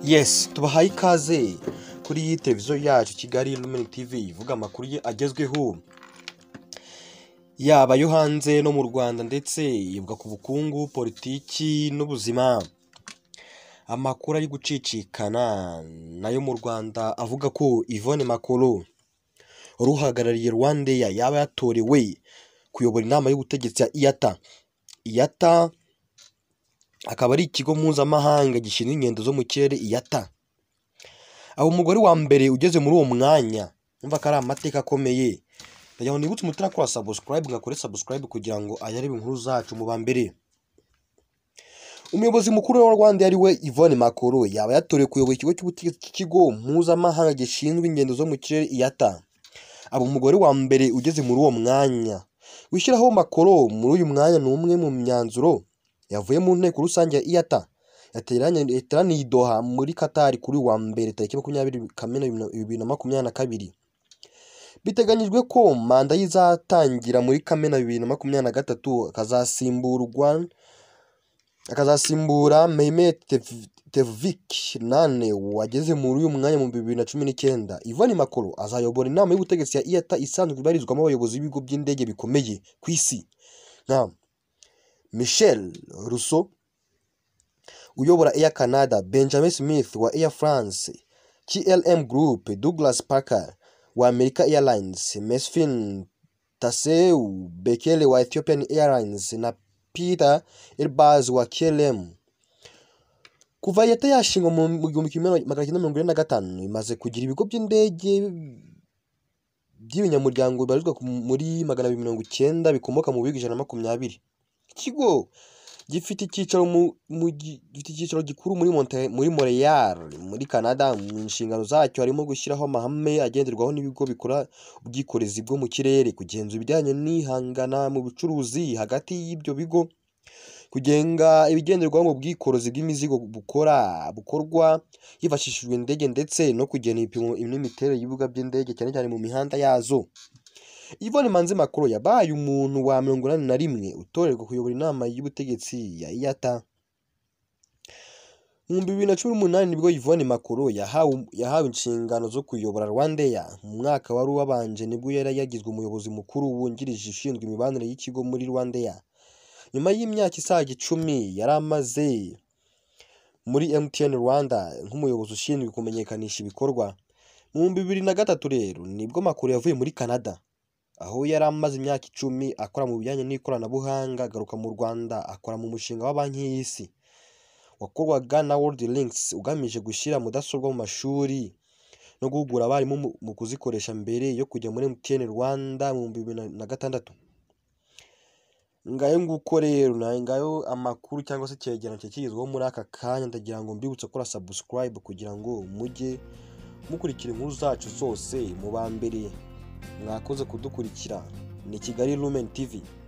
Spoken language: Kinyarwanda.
Yes tubahaye ikaze kuri iyi televiziyo yacu Kigali Lumen TV ivuga amakuru ye agezweho yaba ayo hanze no mu Rwanda ndetse yivuga ku bukungu politiki n'ubuzima amakuru ari gucicikana nayo mu Rwanda avuga ko Yvonne Makolo wari uhagarariye Rwandeya yaba yatorewe kuyobora inama y'ubutegetsi ya IATA, IATA akaba ari ikigo mpuzamahanga gishinzwe ingendo zo mu kirere IATA, aho umugore wa mbere ugeze muri uwo mwanya urumva ko ari amateka akomeye ndagira ngo nibutse umutima sabusikarayibe ngakore sabusikarayibe kugira ngo ayarebe inkuru zacu mu ba mbere. Umuyobozi mukuru wa Rwanda ari we Yvonne Makolo yaba yatorewe kuyobora ikigo cy'ubutegetsi cy'ikigo mpuzamahanga gishinzwe ingendo zo mu kirere IATA, aba umugore wa mbere ugeze muri uwo mwanya wishyiraho Makolo muri uyu mwanya ni umwe mu myanzuro yavuye mu nteko rusange ya IATA yateranye- yateraniye i Doha muri Qatar kuri uyu wa mbere tariki makumyabiri Kamena bibiri na makumyabiri na kabiri. Biteganyijwe ko manda ye izatangira muri Kamena bibiri na makumyabiri na gatatu akazasimburwa akazasimbura Mehmet Tef- Tevfik Nane wageze muri uyu mwanya mu bibiri na cumi n'icyenda. Yvonne Makolo azayobora inama y'ubutegetsi ya IATA isanzwe ibarizwamo abayobozi b'ibigo by'indege bikomeye ku isi nka Michel Rousseau uyobora Air Canada, Benjamin Smith wa Air France, KLM Group, Douglas Parker wa America Airlines, Mesfin Taseu Bekele wa Ethiopian Airlines na Peter Elbaz wa KLM. Kuva leta yashingwa mu mu gihumbi kimwe magana cyenda mirongo ine na gatanu imaze kugira ibigo by'indege by'ibinyamuryango bibarizwa ku- muri magana abiri mirongo icyenda bikomoka mu bihugu ijana na makumyabiri. Ikigo gifite icyicaro mu, mu gi- gifite icyicaro gikuru muri Monte, muri Montreal muri Canada mu nshingano zacyo harimo gushyiraho amahame agenderwaho n'ibigo bikora ubwikorezi bwo mu kirere kugenzura ibijyanye n'ihangana mu bucuruzi hagati y'ibyo bigo kugenga ibigenderwaho mu bwikorezi bw'imizigo bukora bukorwa hifashishijwe indege ndetse no kugena ibipimo n'imiterere y'ibibuga by'indege cyane cyane mu mihanda yazo Yvonne Manzi Makolo yabaye umuntu wa mirongo inani na rimwe utorerwa kuyobora inama y'ubutegetsi ya IATA. Mu bibiri na cumi n'umunani nibwo Yvonne Makolo yahawe, yahawe inshingano zo kuyobora Rwandeya. Mu mwaka wari wabanje nibwo yari yagizwe umuyobozi mukuru wungirije ushinzwe imibanire y'ikigo muri Rwandeya. Nyuma y'imyaka isaga icumi yari amaze muri MTN Rwanda nk'umuyobozi ushinzwe kumenyekanisha ibikorwa. Mu bihumbi bibiri na gatatu rero nibwo Makolo yavuye muri Canada aho yari amaze imyaka icumi akora mu bijyanye n'ikoranabuhanga agaruka mu Rwanda akora mu mushinga wa banki y'isi wakorwaga na World Links ugamije gushyira mudasobwa mu mashuri no guhugura abarimu mu- mu kuzikoresha mbere yo kujya muri MTN Rwanda mu bihumbi bibiri na- na gatandatu. Ngayo nguko rero na- ngayo amakuru cyangwa se icyegeranyo cye kigezweho muri aka kanya ndagira ngo mbibutse gukora subscribe kugira ngo mujye mukurikira inkuru zacu zose mu ba mbere mwakoze kudukurikira ni Kigali Lumen TV.